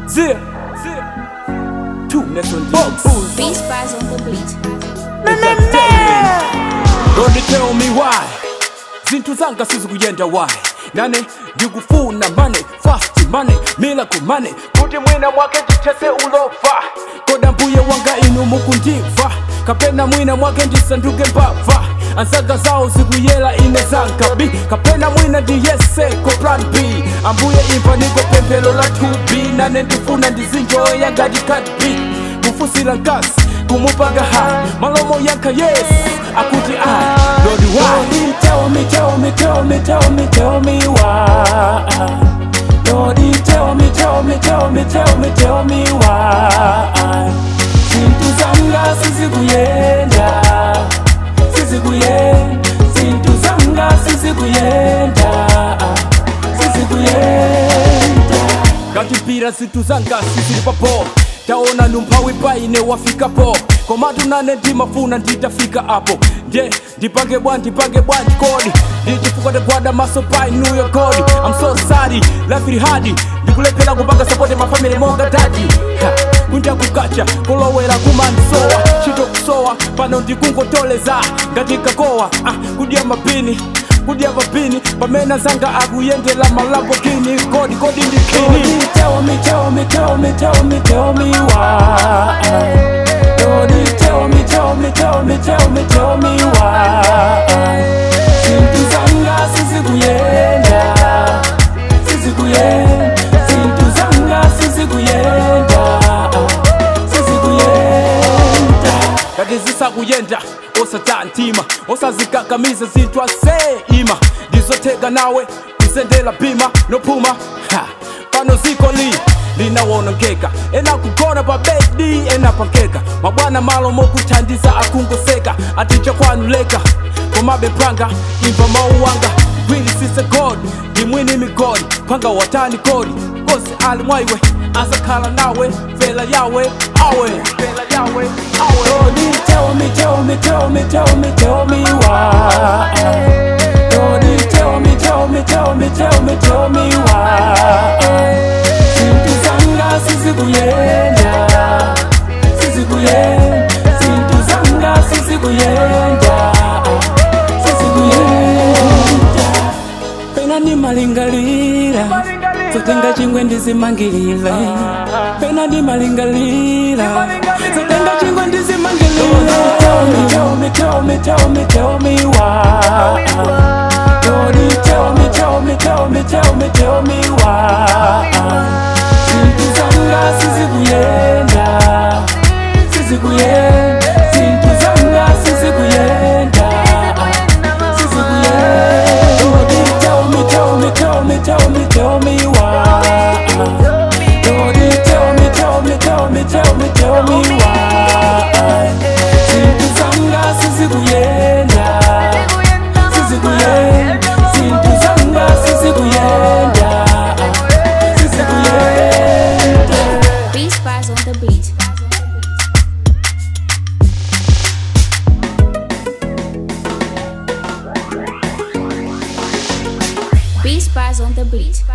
Zia, zia. Two Nelson Box. Beast Spies on the beat. Don't tell me why zinthu zanga sizikuyenda why nane ndikufuna mane fast mane miracle mane kuti mwina mwake ndithese ulova koda mbuye wanga inu mukundimva kapena mwina mwake ndisanduke mbava ansaga zawo zikuyela ine zanga b kapena mwina ndiyeseko plan b ambuye imva niko pemphero la 2b nane ndifuna ndizinjoya ngati cat b kufusira nkasi kumupanga ha malomo yanka yes akuti i lord why Tell me, tell me, tell me, tell me, tell me why. Lord, tell me, tell me, tell me, tell me, tell me why. Zintu zanga sizikuyenda, sizikuyenda. Zintu zanga sizikuyenda, sizikuyenda. ngati mpira zinthu zanga sizili papo taona numphawi paine wafikapo komatu nane ndimafuna nditafika apo nde ndipange bwa ndipange bwanji kodi ndichifukwa ndagwada maso pa inuyo kodi I'm so sorry life ili hard ndikulephera kupanga support mafamily monga dadi Ha, kunja kukacha kulowera kumansowa chito kusowa pano ndikungotoleza ngati kakowa ah, kudya mapini kudya mapini pamene zanga akuyendera malambogini kodi kodi ndikini Lord, tell me, tell me, tell me, tell me, tell me why. Lord, tell me, tell me, tell me, tell me, tell me why. Zintu zanga sizikuyenda, sizikuyenda. Zintu zanga sizikuyenda, sizikuyenda. ngati zisakuyenda osata mtima osazikakamiza zinthu aseima ndizotheka nawe kuzendera pima nophuma ha, pano ziko li linawonongeka ena kugona pa bedi ena pankeka mabwana malo mokuthandiza akungoseka aticha kwanu leka komabe panga imva mawu wanga gwili sise god ndimwini migodi panga watani kodi kosi ali mwaiwe azakhala nawe vela yawe awe vela yawe awe Lord, tell me, tell me, tell me, tell me, tell me why. Lord, tell me, tell me, tell me, tell me, tell me why. Zintu zanga sizikuyenda, sizikuyenda. Zintu zanga sizikuyenda, sizikuyenda. Pena ni malingalira, zotenga chingwe ndizimangilile. Pena ni malingalira, zotenga chingwe ndizimangilile. Tell me, tell me, tell me, tell me, tell me why. Lord, tell me, tell me, tell me, tell me, tell me why. Zintu zanga sizikuyenda, sizikuyenda. Zintu zanga sizikuyenda, sizikuyenda. Lord, tell me, tell me, tell me, tell me, tell me why. Lord, tell me, tell me, tell me, tell me, tell me why. Zintu zanga sizikuyenda, sizikuyenda. Zintu zanga sizikuyenda, sizikuyenda. Beast Spies on the beat. Beast Spies on the beat.